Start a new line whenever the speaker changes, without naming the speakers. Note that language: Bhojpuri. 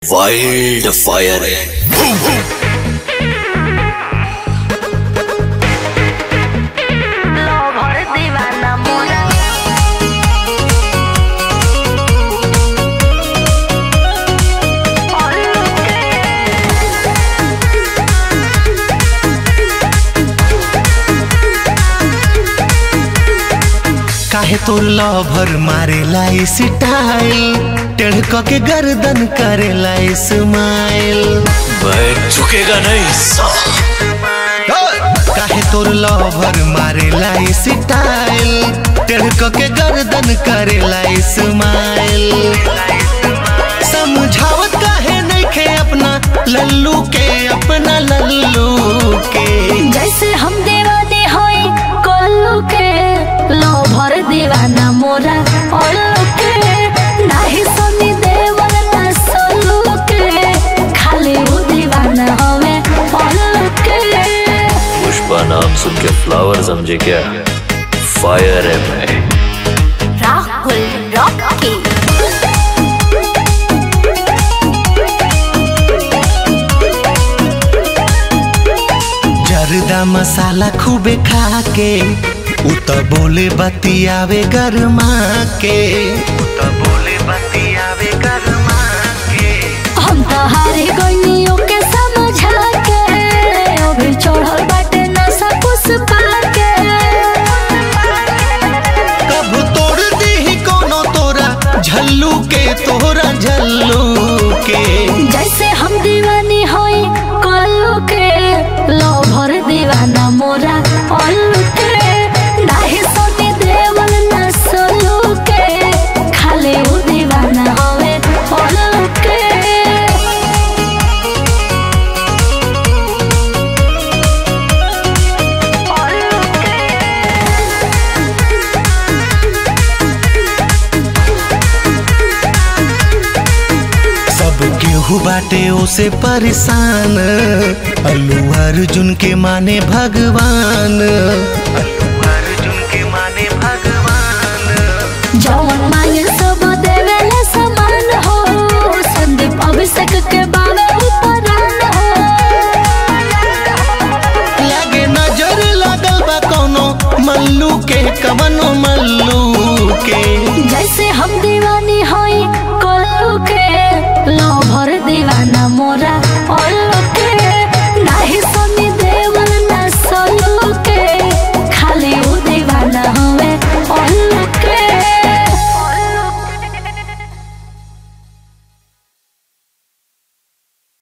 वाइल्ड फायर है
लोभर दीवाना मोरा ओल्लू के
काहे तोर लभर मारेला स्टाइल टेढ़ क के गर्दन करेला स्माइल
मैं झुकेगा नहीं साला
काहे तोर लभर मारेला स्टाइल टेढ़ क के गर्दन करेला स्माइल समझावत काहे नइखे अपना लल्लू के अपना लल्लू के
जैसे हम दीवाने होई कोल्लू के लोभर दीवाना मोरा ओल्लू के नाही सुनी देवर ना सोलू के खाली वो दीवाना हवे ओल्लू के
पुष्पा नाम सुन के फ्लावर समझे क्या फायर है मैं
राहुल रॉकी
जरदा मसाला खूबे खा के उ त बोले बतियावे गरमा के उ त बोले बतियावे गरमा के
हम तो हारे गइनियों के समझा के अभी चढ़ल बाटे नशा पुष्पा के
कब तोड़ दी कोनो तोरा झल्लू के तोरा झल्लू के
जैसे हम दीवानी होई कोल्लू के लोभर दीवाना मोरा ओल्लू के नाही सोनी देवल ना सोलू के खाली वो दीवाना हवे ओल्लू के
सब केहू बाटे ओसे परेशान अल्लू अर्जुन के माने भगवान